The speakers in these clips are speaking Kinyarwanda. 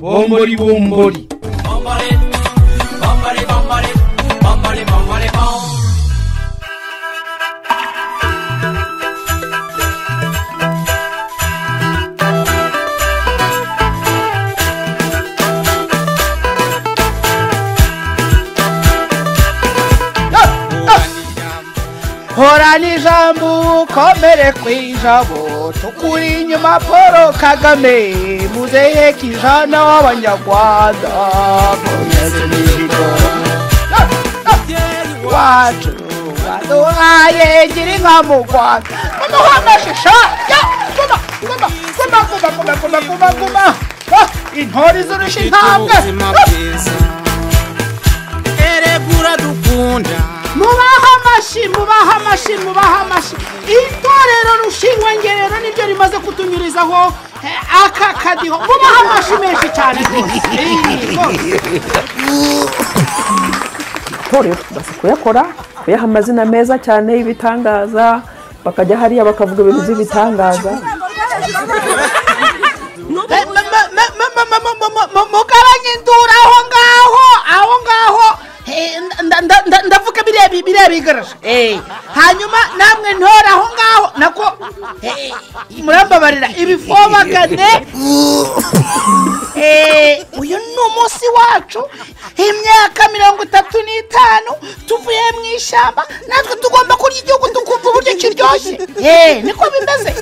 bombori bombori horana ijambo ukomere ku ijabo tukuri inyuma paul kagame muzehe kijana w'abanyarwanda munyeze mihigo wacu waduhaye gira inka mu rwanda noneho amashisha ya guma guma guma guma guma guma guma guma Ah, intore izurusha intambwe Ah, eregura dukunda mubahe amashyi mubahe amashyi mubahe amashyi itorero rushingwangerero niryo rimaze kutunyurizaho eh, aka kadiho mubahe amashyi menshi cyane rwose Eh, rwose. itorero tumaze kuyakora kuyaha amazina meza cyane y'ibitangaza bakajya hariya bakavuga ibintu by'ibitangaza Eh, ma- ma- ma- ma- ma- ma- ma- ma- ma- mugabanye induru aho ngaho aho ngaho Eh, nda- nda- nda- ndavuga bireba bireba igaraje Eh, hanyuma namwe ntore aho ngaho nako eh, murambabarira ibifobagane Eh, uyu ni umunsi wacu imyaka mirongo itatu n'itanu tuvuye mu ishyamba natwe tugomba kurya igihugu tukumva uburyo kiryoshye Eh, niko bimeze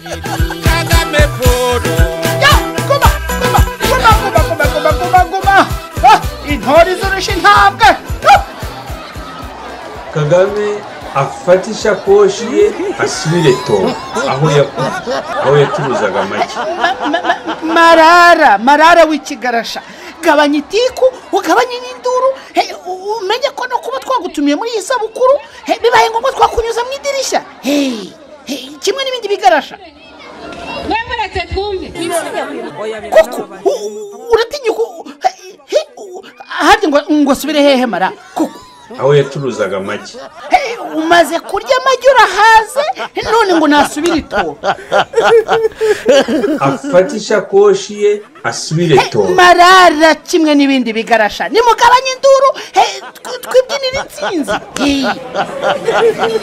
kagame polo Ya, guma, guma, guma, guma, guma, guma, guma, guma. Ah, intore izurusha intambwe Ah, kagame afate ishakoshi ye asubire tobo aho yakuze aho yacuruzaga amagi ma- ma- ma- marara marara w'ikigarasha gabanya itiku ugabanye n'induru he, u- umenye ko no kuba twagutumiye muri iyi sabukuru he, bibaye ngombwa twakunyuza mu idirishya Hey, hey, kimwe n'ibindi bigarasha mwemweretse twumve kuko u- u- uratinya uku- he- he, u- ahandi ngo ngo asubire hehe mara kuko aho yacuruzaga amagi Hey, umaze kurya amagi urahaze none ngo nasubire itoro afate ishakoshi ye asubire tobo marara kimwe n'ibindi bigarasha nimugabanye induru he, tw- twibyinire insinzi Hey.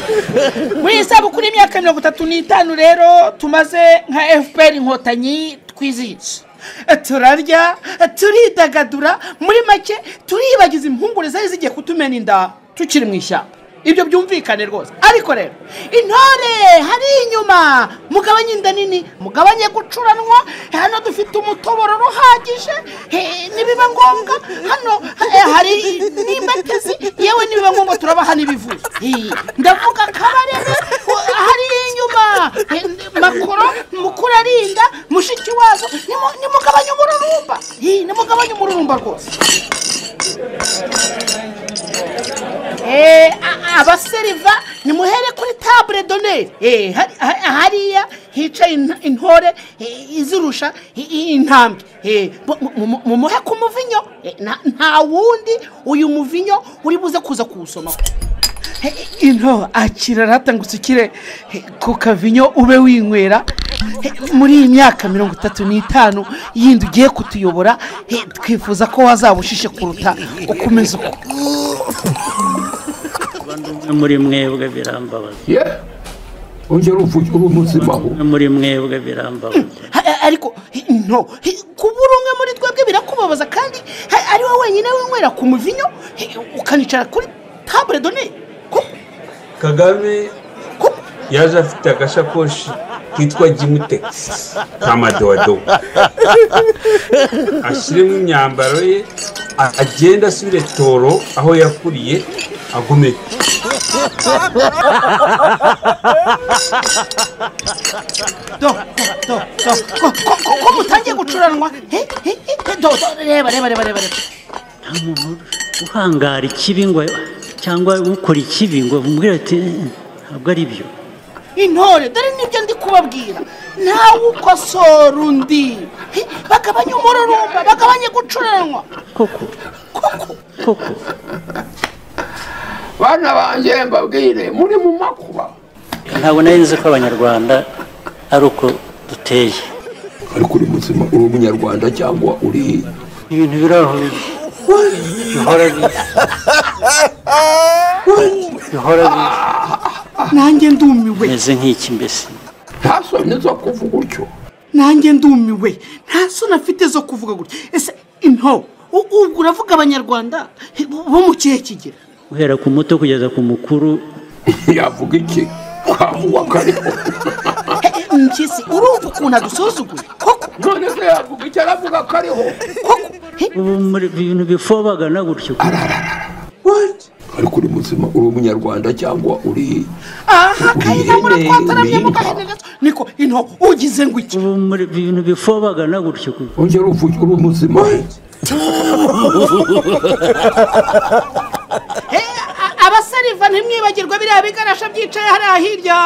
muri iyi sabukuru y'imyaka mirongo itatu n'itanu rero tumaze nka fpr inkotanyi twizihiza turarya turidagadura muri make turiyibagiza impungure zari zigiye kutumena inda tukiri mu ishyamba ibyo byumvikane rwose ariko rero intore hari inyuma mugabanye inda nini mugabanye gucuranwa hano dufite umutobororo uhagije he, nibiba ngombwa hano eh, hari n'imbatezi yewe nibiba ngombwa turabaha n'ibivuzo Hey, ndavuga kabarebe u- hariya inyuma Eh, makoro mukuru arinda mushiki wazo nimu- nimugabanye umururumba Hey, nimugabanye umururumba rwose Eh, a- abaseriva nimuhere kuri tabure doneri Eh, hari- ha- hariya hicaye int- intore eh, izirusha i- i- intambwe Eh, mu- mu- mu- mumuhe ku muvinyo Eh, nta- nta wundi uyu muvinyo uri buze kuza kuwusoma ino akira rata ngo usukire eh, ku kavinyo ube winywera Eh, muri iyi myaka mirongo itatu n'itanu yindi ugiye kutuyobora eh, twifuza ko wazaba ushishe kuruta uko umeze uko bamwe muri mwebwe birambabaza ye ongera uvuge uri umuzimaho bamwe muri mwebwe birambabaza A- a- ariko hi- no hi- kuba uri umwe muri twebwe birakubabaza kandi ha- ari wowe wenyine winywera ku muvinyo hi- ukanicara kuri tabure done kagame yaje afite agashakoshi kitwa gimutekisi ka madowadowa ashyiremo imyambaro ye a- agenda asubire toro aho yakuriye agomeka do do do ko- ko- ko- ko mutangiye gucuranwa He- he- he- do do reba reba reba reba reba. nta muntu uhangara ikibi ngo cyangwa ukora ikibi ngo umubwire ati "Eh, ntabwo ari byo intore dore nibyo ndi kubabwira nawe ukosora undi He, bagabanye umururumba bagabanye gucuranwa koko koko bana banjye mbabwire muri mu makuba ntabwo nari nzi ko abanyarwanda ari uko duteye ariko uri muzima uri umunyarwanda cyangwa uri ibintu birahuye bihora biza bihora biza nanjye ndumiwe meze nk'iki mbese nta soni zo kuvuga utyo nanjye ndumiwe nta soni afite zo kuvuga gutya ese into u- ubwo uravuga abanyarwanda bo mu kihe kigero guhera ku muto kugeza ku mukuru yavuga iki kavuga kariho mpyisi urumva ukuntu adusuzuguye koko none se yavuga iki aravuga kariho ubu muri ibintu bifobagana gutyo ariko uri muzima uri umunyarwanda cyangwa uri aha kayira muri Ihene, twataramye mu inka. gahenenetso niko into ugize ngo iki ubu muri ibintu bifobagana gutyo wongera uvuga uri muzima A- abasariva ntimwibagirwe biriya bigarasha byicaye hariya hirya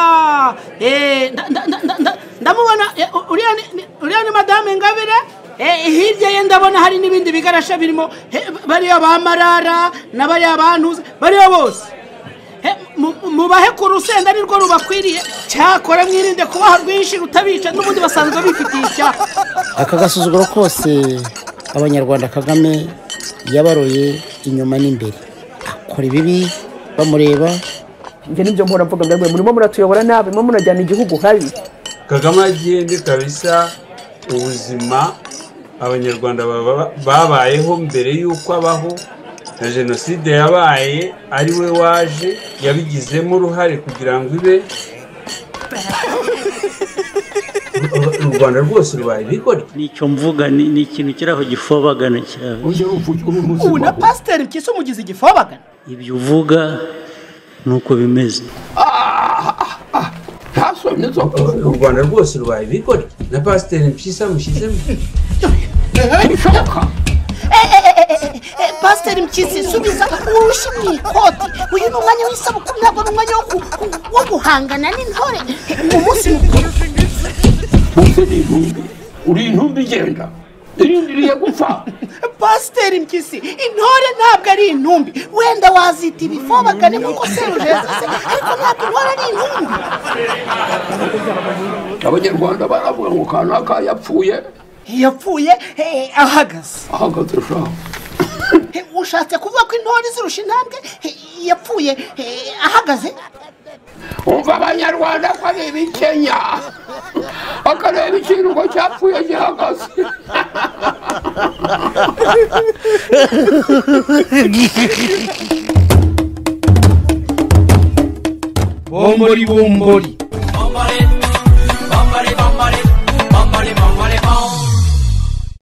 Eh, nda- nda- nda- nda- ndamubona eh, u- uriya ni- ni- uriya ni madame ingabire Eh, hirya ye ndabona hari n'ibindi bigarasha birimo eh, bariya ba marara na bariya ba ntuza bariya bose Eh, mu- mu- mubahe ku rusenda nirwo rubakwiriye cyakora mwirinde kubaha rwinshi rutabica n'ubundi basanzwe bifitiye icyaha aka gasuzuguro kose abanyarwanda kagame yabaroye inyuma n'imbere akora ibibi bamureba njye nibyo mpora mvuga ngo mwe murimo muratuyobora nabi murimo murajyana igihugu habi kagame agende kabisa ubuzima abanyarwanda baba- babayeho mbere y'uko abaho na jenoside yabaye ari we waje yabigizemo uruhare kugira ngo ibe u rwanda rwose rubaye ibigoryi nicyo mvuga ni ni ikintu kiri aho gifobagana cyane wongera uvuga uri ubu na muzima pasiteri mpyisi umugize igifobagana ibyo uvuga ni uko bimeze nta soni zo kuvuga u rwanda rwose rubaye ibigoryi na pasiteri mpyisi amushyizemo ntibishoboka pasiteri mpyisi subiza urushe mu ikoti uyu ni umwanya w'isabukuru ntabwo ni umwanya wo ku- ku- wo guhangana n'intore mu munsi mukuru bose ni intumbi uri intumbi igenda irindi iriye gupfa pasiteri mpyisi intore ntabwo ari intumbi wenda wazita ibifobagane nk'uko serujeza se ariko ntabwo intore ari intumbi abanyarwanda baravuga ngo kanaka yapfuye yapfuye eh, ahagaze ahagaze shaho Eh, ushatse kuvuga ko intore izirusha intambwe eh, yapfuye eh, ahagaze umva abanyarwanda ko ari ibikenya akareba ikintu ngo cyapfuye gihagaze bombori bombori Omore